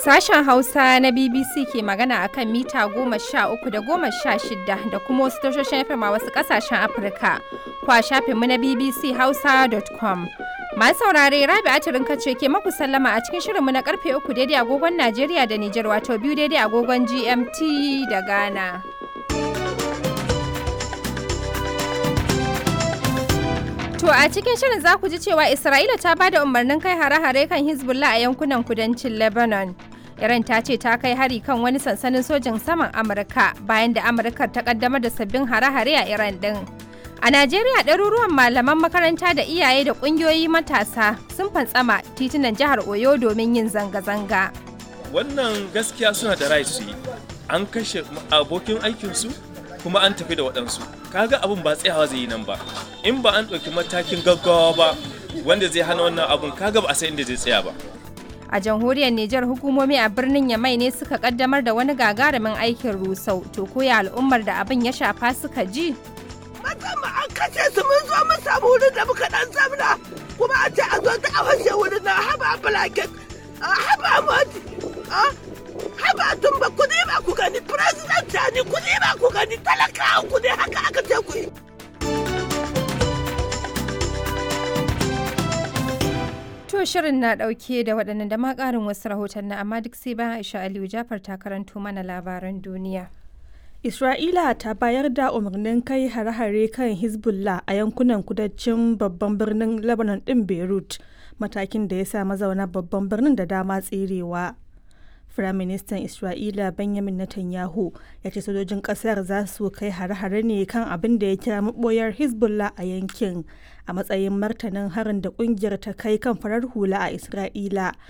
Sashen Hausa na BBC ke magana a kan mita goma sha uku da goma sha shida da kuma wasu tashoshin FM a wasu ƙasashen Afirka. Kwa shafinmu na BBC Hausa.com. Masu saurare Rabi Atirin kace ke maku sallama a cikin shirinmu na karfe uku daidai agogon Najeriya da Nijar wato biyu daidai agogon GMT da Ghana. To a cikin shirin za ku ji cewa Isra'ila ta ba da umarnin kai hare-hare kan Hezbollah a yankunan kudancin Lebanon. Iran ta ce ta kai hari kan wani sansanin sojin saman Amurka bayan da Amurka ta kaddamar da sabbin hare-hare a Iran din. A Najeriya ɗaruruwan malaman makaranta da iyaye da ƙungiyoyi matasa sun fantsama titunan jihar Oyo domin yin zanga-zanga. Wannan gaskiya suna da rai su yi. An kashe abokin aikinsu kuma an tafi da waɗansu. Kaga abin ba tsayawa zai yi nan ba. In ba an ɗauki matakin gaggawa ba wanda zai hana wannan abun kaga ba a san inda zai tsaya ba. A jamhuriyar Nijar hukumomi a birnin Yamai ne suka kaddamar da wani gagarumin aikin rusau. To koya al'ummar da abin ya shafa suka ji? Musamman an kashe su mun zo mun samu wurin da muka dan zamna kuma a ce a zo ta a fashe wurin na haba blanket haba moti haba tumba ku ne ba ku gani president ne ku ne ba ku gani talakawa ku ne haka aka ce ku yi. To shirin na ɗauke da waɗannan da ma ƙarin wasu rahoton na amma duk sai bayan Aisha Aliyu Jafar ta karanto mana labaran duniya. Isra'ila ta bayar da umarnin kai hare-hare kan Hezbollah a yankunan kudancin babban birnin Lebanon ɗin Beirut, matakin da ya sa mazauna babban birnin da dama tserewa. Firaministan Isra'ila Benjamin Netanyahu ya ce sojojin ƙasar za su kai hare-hare ne kan abin da ya kira maɓoyar Hezbollah a yankin a matsayin martanin harin da ƙungiyar ta kai kan farar hula a Isra'ila